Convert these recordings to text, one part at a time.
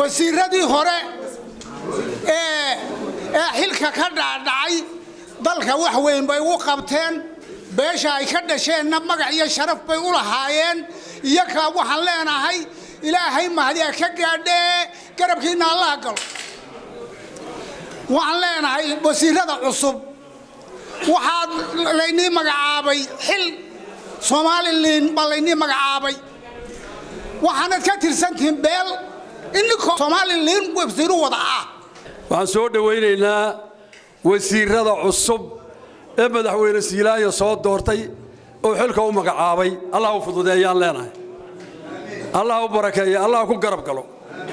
wasiiradii hore ee ee xilka ka dhaadhacay dalka wax weyn bay u qabteen beesha ay ka dhasheenna magac iyo sharaf bay u lahaayeen iyoka waxaan leenahay ilaahay mahdiya ka gaadhee garabkiinna allaha galo waxaan leenahay wasiirada cusub waxaad laynii magacaabay xil somalilan baa laynii magacaabay waxaanad ka tirsantihiin beel ininkoo somalilan wasiiru wada ah waxaan soo dhowaynaynaa wasiirada cusub ee madaxweyne siilaanya soo doortay oo xilka u magacaabay allah u fududeeyaan leenahay allah u barakeeya allah ku garab galo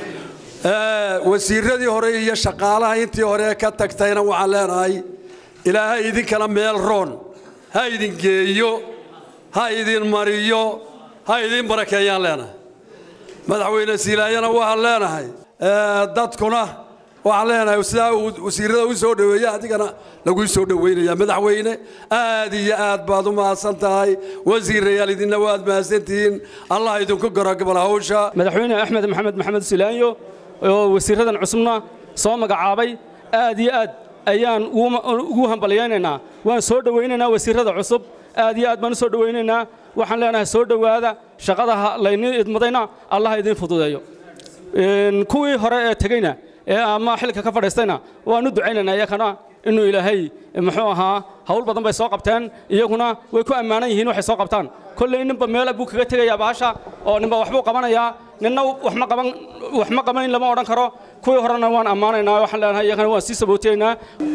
wasiiradii hore iyo shaqaalaha intii hore ka tagtayna waxaan leenahay ilaahay idinkana meel roon ha idin geeyo ha idin mariyo ha idin barakeeyaan leenahay madaxweyne siilaanyana waxaan leenahay dadkuna waxaan leenahay sidaa uu wasiirada u soo dhoweeya adigana laguu soo dhoweynaya madaxweyne aad iyo aad baad u mahadsan tahay wasiirayaal idinna waad mahadsantihiin allah idinku garagabal hawsha madaxweyne axmed maxamed maxamed silaanyo oo wasiiradan cusubna soo magacaabay aad iyo aad ayaan ugu hambalyaynaynaa waan soo dhowaynaynaa wasiirada cusub aad iyo aad baan u soo dhowaynaynaa waxaan leenahay soo dhowaada shaqada laynii idmadayna allah idiin fududeeyo kuwii hore ee tegeyna ee ama xilka ka fadhiistayna waan u ducaynaynaa iyakana inuu ilaahay muxuu ahaa hawl badan bay soo qabteen iyaguna way ku ammaanan yihiin waxay soo qabtaan kolley ninba meel buu kaga tegayaa bahasha oo ninba waxbuu qabanayaa ninna wax ma qaban wax ma qabanayn lama odhan karo kuwii horena waan ammaanaynaa waxaan leenahay iyagana waan sii sabooteynaa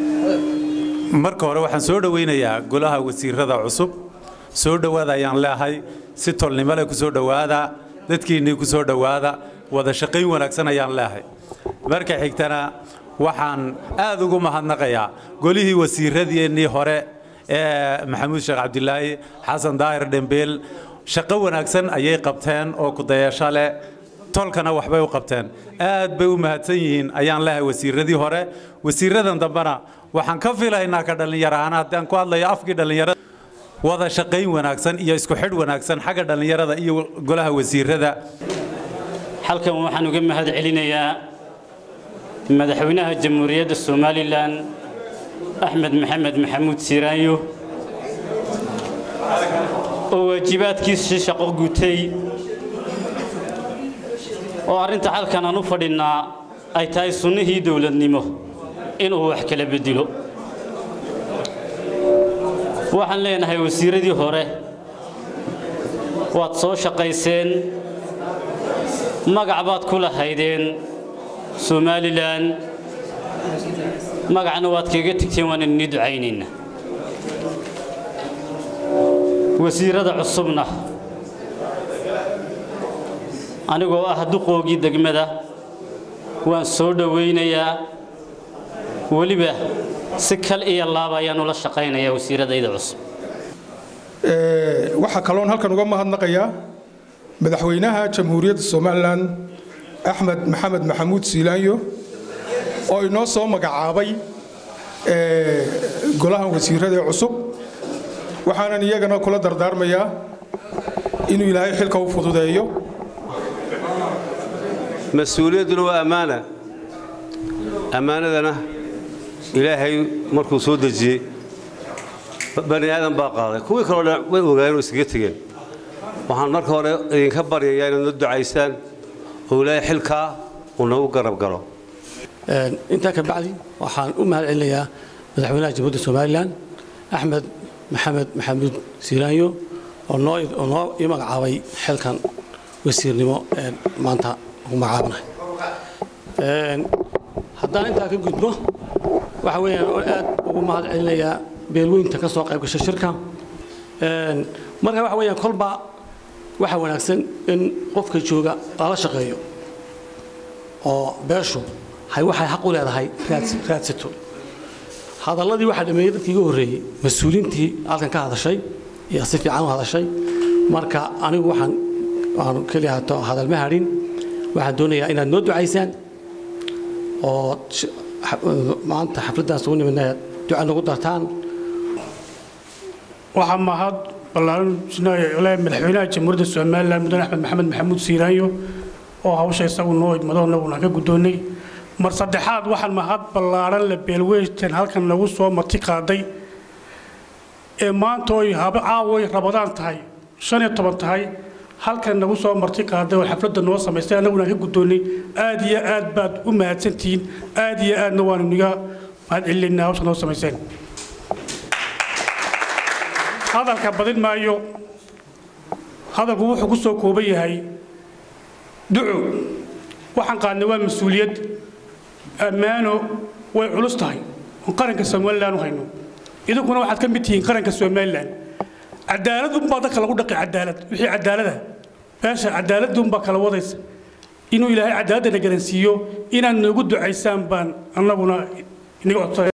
marka hore waxaan soo dhowaynayaa golaha wasiirada cusub soo dhowaada ayaan leehay si tolnimo leh ku soo dhowaada dadkiinnii ku soo dhowaada wada shaqayn wanaagsan ayaan leehay marka xigtana waxaan aad ugu mahadnaqayaa golihii wasiiradiennii hore ee maxamuud sheekh cabdilaahi xasan daahir dhembeel shaqo wanaagsan ayay qabteen oo kudayasho leh tolkana waxbay u qabteen aad bay u mahadsan yihiin ayaan leehay wasiiradii hore wasiiradan dambena waxaan ka filaynaa ka dhallinyarahaan haddaan ku hadlayo afkii dhallinyarada wada shaqayn wanaagsan iyo isku xidh wanaagsan xagga dhallinyarada iyo golaha wasiirada halkan waxaan uga mahad celinayaa madaxweynaha jamhuuriyadda somalilan axmed maxamed maxamuud siiraanyo oo waajibaadkiisii shaqo gutay oo arrinta halkan aan u fadhinnaa ay tahay sunnihii dowladnimo inuu wax kala beddelo waxaan leenahay wasiiradii hore waad soo shaqayseen magac baad ku lahaydeen somalilan magacna waad kaga tegteen waan inii ducaynayna wasiirada cusubna anigoo ah duqoogii degmada waan soo dhowaynayaa weliba si kal iyo laaba ayaan ula shaqaynayaa wasiiradayda cusub waxaa kaloon halkan uga mahadnaqayaa madaxweynaha jamhuuriyadda somalilan axmed maxamed maxamuud siilaanyo oo inoo soo magacaabay golahan wasiirada cusub waxaanan iyagana kula dardaarmayaa inuu ilaahay xilka u fududeeyo mas-uuliyadduna waa ammaana ammaanadana ilaahay markuu soo dejiyey bani aadan baa qaaday kuwii kaloo dhan way ogaayeen oo iskaga tegeen waxaan marka hore idinka baryayaa inaad noo ducaysaan oo ilaahay xilkaa uu nagu garab galo intaa ka bacdi waxaan u mahad celinayaa madaxweynaha jamhuuriyadda somalilan axmed maxamed maxamuud siiraanyo oo noo oo noo ii magacaabay xilkan wasiirnimo ee maanta ugu magacaabanahay haddaan intaa ka gudbo waxa weeyaan oo aad ugu mahad celinayaa beelweynta ka soo qayb gashay shirka marka waxa weeyaan kolba waxa wanaagsan in qofka jooga lala shaqeeyo oo beeshu hay waxay xaq u leedahay raadsato hadalladii waxaa dhameeyey dadkii iga horreeyey mas-uuliintii halkan ka hadashay iyo si fiican u hadashay marka anigu waxaan aan keliya hato hadal ma hadhin waxaan doonayaa inaad noo ducaysaan oo maanta xafladdaas ugu nimidna duca nagu dartaan waxaa mahad ballaaran madaxweynaha jamhuuriyadda somalilan mudane axmed maxamed maxamuud siiraanyo oo hawsha isagu noo idmado annaguna ka guddoonnay mar saddexaad waxaan mahad ballaaran la beelweystan halkan nagu soo marti qaaday ee maanta oy haba caawoy rabadaan tahay shan iyo toban tahay halkan nagu soo marti qaaday oo xafladda noo samaystay annaguna ka guddoonnay aad iyo aad baad u mahadsantihiin aad iyo aadna waanu niga mahad celinaynaa hawsha noo samayseen hadalka badin maayo hadalku wuxuu ku soo kooban yahay duco waxaan qaadnay waa mas-uuliyad ammaano way culus tahay oon qaranka somalilan u hayno idinkuna waxaad ka mid tihiin qaranka somalilan cadaalad unbaa dadka lagu dhaqi cadaalad wixii cadaalada meesha cadaalad unbaa kala wadaysa inuu ilaahay cadaaladana garansiiyo inaad noogu ducaysaan baan annaguna inaga codsanay